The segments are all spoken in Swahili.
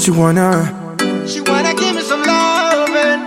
What you wanna? She wanna give me some loving.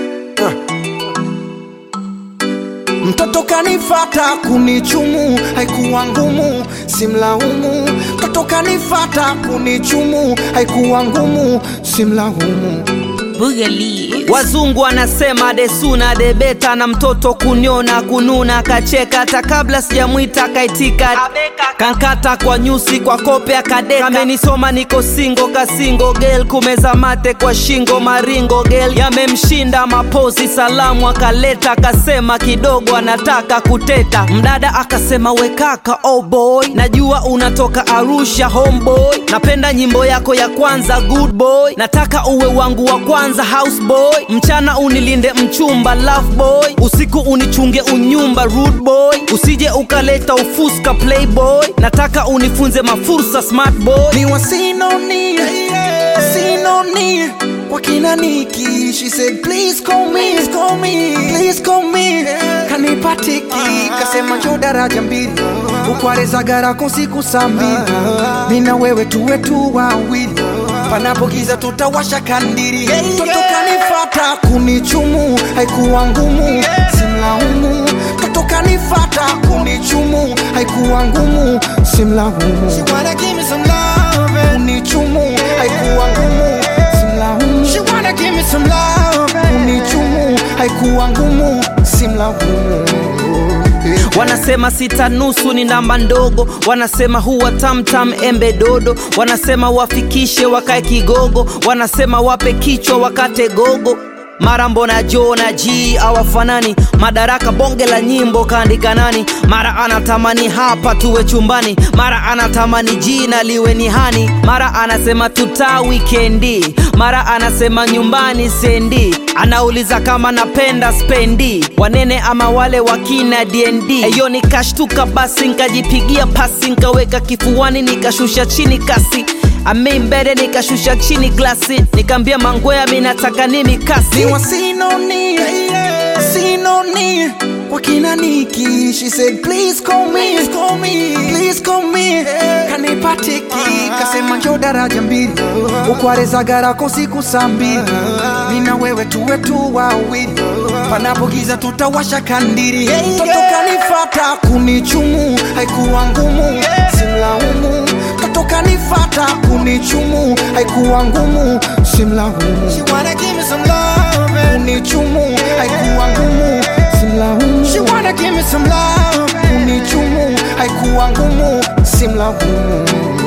Mtoto kanifata kunichumu, haikuwa ngumu, simlaumu. Mtoto kanifata kunichumu, haikuwa ngumu, simlaumu. Boogaloo. Wazungu wanasema desuna debeta na mtoto kunyona kununa kacheka hata kabla sijamwita kaitika kankata kwa nyusi kwa kope akadeka kamenisoma niko singo kasingo gel kumeza mate kwa shingo maringo gel yamemshinda mapozi salamu akaleta akasema kidogo anataka kuteta mdada akasema wekaka oh boy najua unatoka Arusha homeboy napenda nyimbo yako ya kwanza good boy nataka uwe wangu wa kwanza house boy mchana unilinde mchumba love boy usiku unichunge unyumba rude boy usije ukaleta ufuska playboy nataka unifunze mafursa smart boy Ni wasinoni, sinoni wakina Niki. She said please call me, call me, please call me. Kanipatiki kasema njo daraja mbili ukwareza garako siku saa mbili mina wewe tuwe tu wawili panapo giza tutawasha kandiri mtoto kanifata kunichumu haikuwa ngumu simlaumu mtoto kanifata kunichumu haikuwa ngumu simlaumu She wanna give me some loving. kunichumu haikuwa ngumu simlaumu She wanna give me some loving. kunichumu haikuwa ngumu simlaumu wanasema sita nusu ni namba ndogo wanasema huwa tamtam embe dodo wanasema wafikishe wakae kigogo wanasema wape kichwa wakate gogo mara mbona jo na g awafanani madaraka bonge la nyimbo kaandika nani mara anatamani hapa tuwe chumbani mara anatamani jina liwe ni hani mara anasema tuta wikendi mara anasema nyumbani sendi anauliza kama napenda spendi wanene ama wale wakina dnd eyo nikashtuka basi nkajipigia pasi nkaweka kifuani nikashusha chini kasi ameimbele nikashusha chini glasi nikaambia mangwea minataka nimi kasi ni wasinoni sinoni wakina Niki. She said please call me, call me, please call me. Kanipatiki kasema njo daraja mbili ukwareza garako siku saa mbili mina wewe tuwe tu wawili panapo giza tutawasha kandiri mtoto kanifata kunichumu haikuwa ngumu simlaumu mtoto kanifata kunichumu haikuwa ngumu simlaumu She wanna give me some loving. kunichumu haikuwa ngumu simlaumu She wanna give me some loving. kunichumu haikuwa ngumu simlaumu